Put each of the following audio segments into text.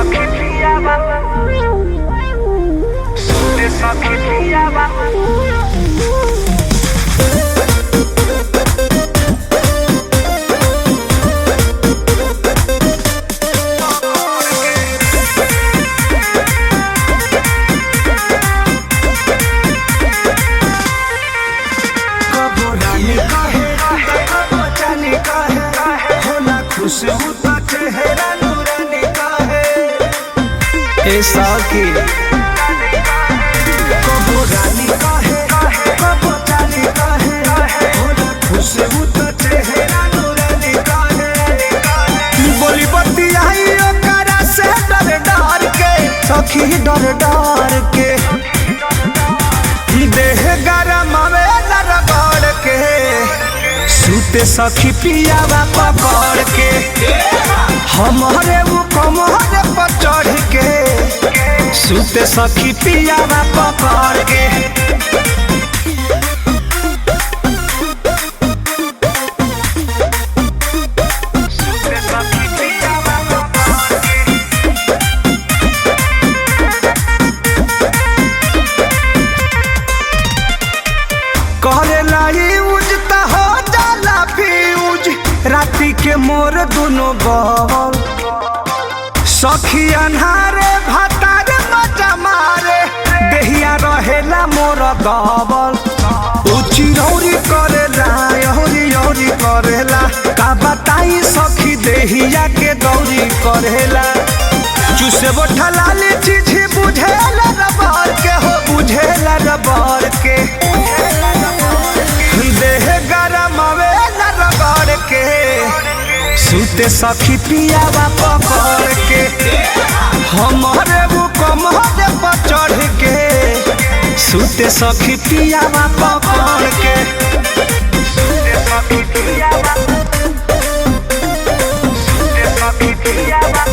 सखी पियावा सुते सखी पियावा कबो रानी कहे कबो जानी कहे होला खुशबू तो चेहरा नूरानी कहे ए साकी कबो रानी कहे कबो जानी कहे होला खुशबू तो चेहरा नूरानी कहे बोली बत्ती आई ओकरा से डर डर के सखी डर डर के देह गरम आवेला रगड़ के सूते सखी पियावा पकड़ के हमारे वो कमरे पर चढ़ के सूते सखी पियावा पकड़ के सुते सखी पियावा करेला यूज त हो जाला फ्यूज राती के मोर दुनो बल सखी अन्हारे भातारे मजा मारे देहिया रहेला मोर दबल उची रौरी करेला यौरी यौरी करेला का बताई सखी देहिया के दौरी करेला चुसे बोठा लाली चीज बुझेला रबर के हो बुझेला रबर के देह गरम आवेला रगड़ के सूते सखी पियावा पकड़ के हमारे वो कमरे पर चढ़ के सूते सखी पियावा पकड़ के सुते सखी पियावा सुते सखी पियावा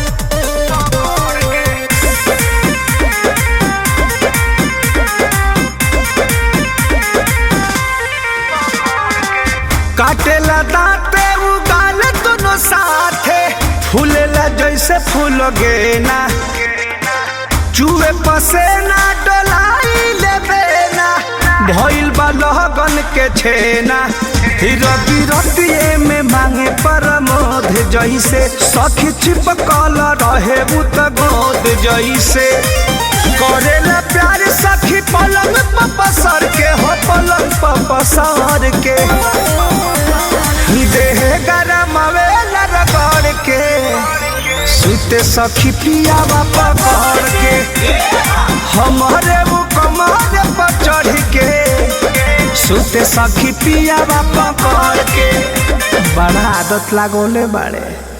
काटेला दांते उगाल दोनों साथे फूलेला जैसे फूल गेना चूहे पसेना डोलाई लेबेना भइल बा लहगन के छेना रति रतिए में मांगे परमोध जैसे सखी चिपकल रहे उत गोद जैसे करेला प्यार सखी पलंग पर पसर के हो पलंग पर पसर के देह गरम आवेला रगड़ के सुते सखी पियावा पकड़ के हमारे वो कमरे पर चढ़ के सुते सखी पियावा पकड़ के बड़ा आदत लागोले बाड़े